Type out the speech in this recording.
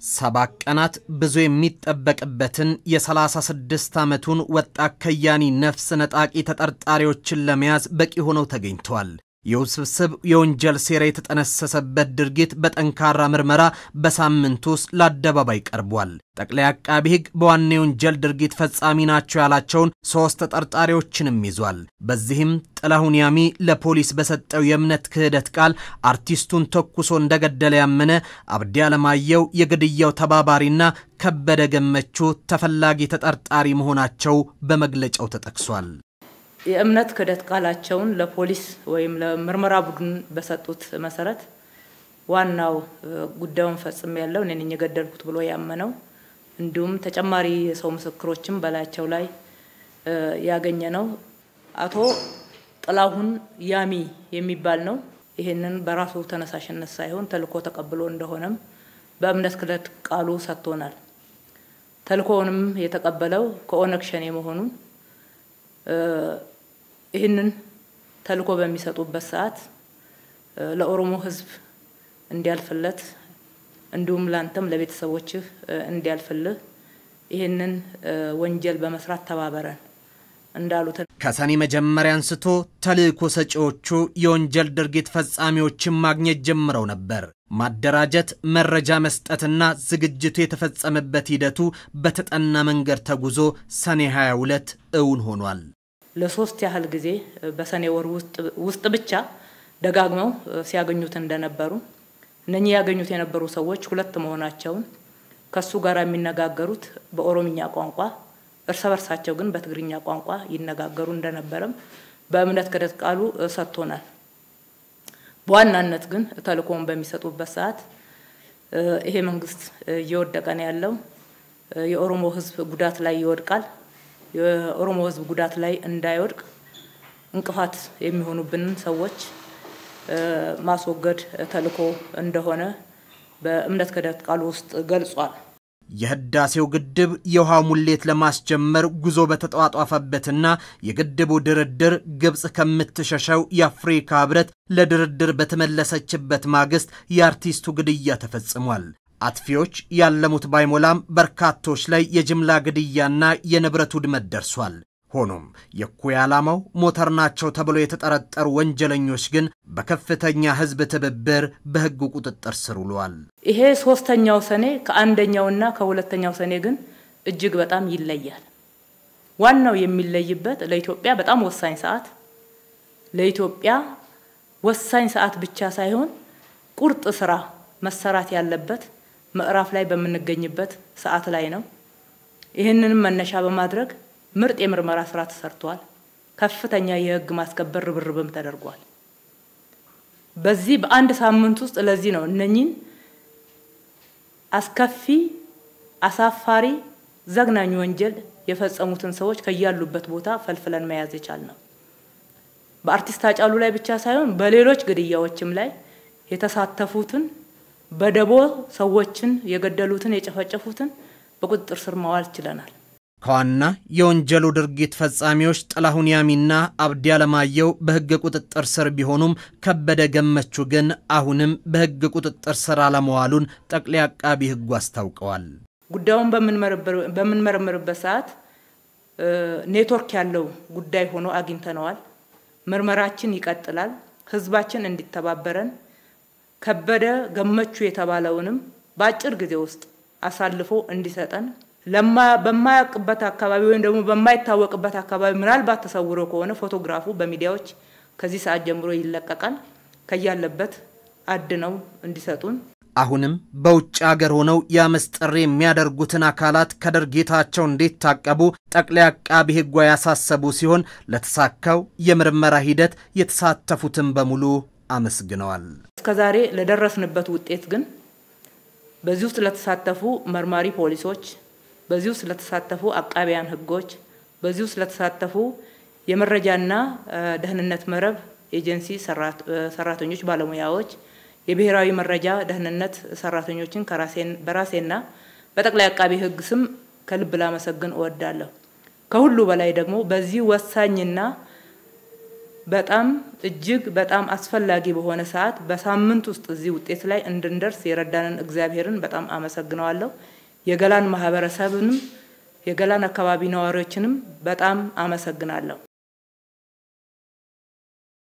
ሰባት ቀናት ብዙ የሚጠበቅበትን የ36 ዓመቱን ወጣት ከያኒ ነፍስ ነጣቂ ተጠርጣሪዎችን ለመያዝ በቂ ሆነው ተገኝተዋል። የውስብስብ የወንጀል ሴራ የተጠነሰሰበት ድርጊት በጠንካራ ምርመራ በሳምንት ውስጥ ለአደባባይ ቀርቧል። ጠቅላይ አቃቢ ሕግ በዋና የወንጀል ድርጊት ፈጻሚ ናቸው ያላቸውን ሶስት ተጠርጣሪዎችንም ይዟል። በዚህም ጥላሁን ያሚ ለፖሊስ በሰጠው የእምነት ክህደት ቃል አርቲስቱን ተኩሶ እንደገደለ ያመነ አብዲ አለማየሁ የግድያው ተባባሪና ከበደ ገመቹ ተፈላጊ ተጠርጣሪ መሆናቸው በመግለጫው ተጠቅሷል። የእምነት ክህደት ቃላቸውን ለፖሊስ ወይም ለምርመራ ቡድን በሰጡት መሰረት ዋናው ጉዳዩን ፈጽም ያለው እኔ ነኝ የገደልኩት ብሎ ያመነው እንዲሁም ተጨማሪ የሰው ምስክሮችም በላያቸው ላይ ያገኘ ነው አቶ ጥላሁን ያሚ የሚባል ነው። ይህንን በራሱ ተነሳሽነት ሳይሆን ተልእኮ ተቀብሎ እንደሆነም በእምነት ክህደት ቃሉ ሰጥቶናል። ተልእኮውንም የተቀበለው ከኦነግ ሸኔ መሆኑን ይህንን ተልእኮ በሚሰጡበት ሰዓት ለኦሮሞ ሕዝብ እንዲያልፍለት እንዲሁም ላንተም ለቤተሰቦችህ እንዲያልፍልህ ይህንን ወንጀል በመስራት ተባበረን እንዳሉት ከሰኔ መጀመሪያ አንስቶ ተልእኮ ሰጪዎቹ የወንጀል ድርጊት ፈጻሚዎችን ማግኘት ጀምረው ነበር። ማደራጀት፣ መረጃ መስጠትና ዝግጅቱ የተፈጸመበት ሂደቱ በተጠና መንገድ ተጉዞ ሰኔ 22 እውን ሆኗል። ለሶስት ያህል ጊዜ በሰኔ ወር ውስጥ ብቻ ደጋግመው ሲያገኙት እንደነበሩ እነኚህ ያገኙት የነበሩ ሰዎች ሁለት መሆናቸውን ከሱ ጋር የሚነጋገሩት በኦሮምኛ ቋንቋ እርስ በርሳቸው ግን በትግርኛ ቋንቋ ይነጋገሩ እንደነበረም በእምነት ክህደት ቃሉ ሰጥቶናል። በዋናነት ግን ተልእኮውን በሚሰጡበት ሰዓት ይሄ መንግስት እየወደቀ ነው ያለው፣ የኦሮሞ ሕዝብ ጉዳት ላይ ይወድቃል የኦሮሞ ህዝብ ጉዳት ላይ እንዳይወድቅ እንቅፋት የሚሆኑብንን ሰዎች ማስወገድ ተልእኮ እንደሆነ በእምነት ክህደት ቃሉ ውስጥ ገልጿል። የህዳሴው ግድብ የውሃ ሙሌት ለማስጀመር ጉዞ በተጧጧፈበትና የግድቡ ድርድር ግብፅ ከምትሸሸው የአፍሪካ ህብረት ለድርድር በተመለሰችበት ማግስት የአርቲስቱ ግድያ ተፈጽሟል። አጥፊዎች ያለሙት ባይሞላም በርካቶች ላይ የጅምላ ግድያና የንብረት ውድመት ደርሷል። ሆኖም የእኩይ ዓላማው ሞተር ናቸው ተብሎ የተጠረጠሩ ወንጀለኞች ግን በከፍተኛ ህዝብ ትብብር በህግ ቁጥጥር ስር ውለዋል። ይሄ ሶስተኛው ሰኔ ከአንደኛውና ከሁለተኛው ሰኔ ግን እጅግ በጣም ይለያል። ዋናው የሚለይበት ለኢትዮጵያ በጣም ወሳኝ ሰዓት ለኢትዮጵያ ወሳኝ ሰዓት ብቻ ሳይሆን ቁርጥ ስራ መሰራት ያለበት ምዕራፍ ላይ በምንገኝበት ሰዓት ላይ ነው። ይህንንም መነሻ በማድረግ ምርጥ የምርመራ ስራ ተሰርቷል። ከፍተኛ የህግ ማስከበር ርብርብም ተደርጓል። በዚህ በአንድ ሳምንት ውስጥ ለዚህ ነው እነኚህን አስከፊ፣ አሳፋሪ፣ ዘግናኝ ወንጀል የፈጸሙትን ሰዎች ከያሉበት ቦታ ፈልፍለን መያዝ የቻልነው። በአርቲስት ሃጫሉ ላይ ብቻ ሳይሆን በሌሎች ግድያዎችም ላይ የተሳተፉትን በደቦ ሰዎችን የገደሉትን የጨፈጨፉትን በቁጥጥር ስር ማዋል ችለናል። ከዋና የወንጀሉ ድርጊት ፈጻሚዎች ጥላሁን ያሚና አብዲ አለማየሁ በህግ ቁጥጥር ስር ቢሆኑም ከበደ ገመቹ ግን አሁንም በህግ ቁጥጥር ስር አለመዋሉን ጠቅላይ አቃቢ ህጉ አስታውቀዋል። ጉዳዩን በምንመረምርበት ሰዓት ኔትወርክ ያለው ጉዳይ ሆኖ አግኝተነዋል። ምርመራችን ይቀጥላል። ህዝባችን እንዲተባበረን ከበደ ገመቹ የተባለውንም በአጭር ጊዜ ውስጥ አሳልፎ እንዲሰጠን በማያውቅበት አካባቢ ወይም ደግሞ በማይታወቅበት አካባቢ ምናልባት ተሰውሮ ከሆነ ፎቶግራፉ በሚዲያዎች ከዚህ ሰዓት ጀምሮ ይለቀቃል። ከያለበት አድነው እንዲሰጡን አሁንም በውጭ አገር ሆነው የአመፅ ጥሪ የሚያደርጉትን አካላት ከድርጊታቸው እንዲታቀቡ ጠቅላይ አቃቢ ህጓ ያሳሰቡ ሲሆን ለተሳካው የምርመራ ሂደት የተሳተፉትን በሙሉ አመስግነዋል። እስከዛሬ ለደረስንበት ውጤት ግን በዚህ ውስጥ ለተሳተፉ መርማሪ ፖሊሶች፣ በዚህ ውስጥ ለተሳተፉ አቃቢያን ህጎች፣ በዚህ ውስጥ ለተሳተፉ የመረጃና ደህንነት መረብ ኤጀንሲ ሰራተኞች፣ ባለሙያዎች የብሔራዊ መረጃ ደህንነት ሰራተኞችን በራሴና በጠቅላይ አቃቢ ህግ ስም ከልብ ላመሰግን እወዳለሁ። ከሁሉ በላይ ደግሞ በዚህ ወሳኝና በጣም እጅግ በጣም አስፈላጊ በሆነ ሰዓት በሳምንት ውስጥ እዚህ ውጤት ላይ እንድንደርስ የረዳንን እግዚአብሔርን በጣም አመሰግነዋለሁ። የገላን ማህበረሰብንም የገላን አካባቢ ነዋሪዎችንም በጣም አመሰግናለሁ።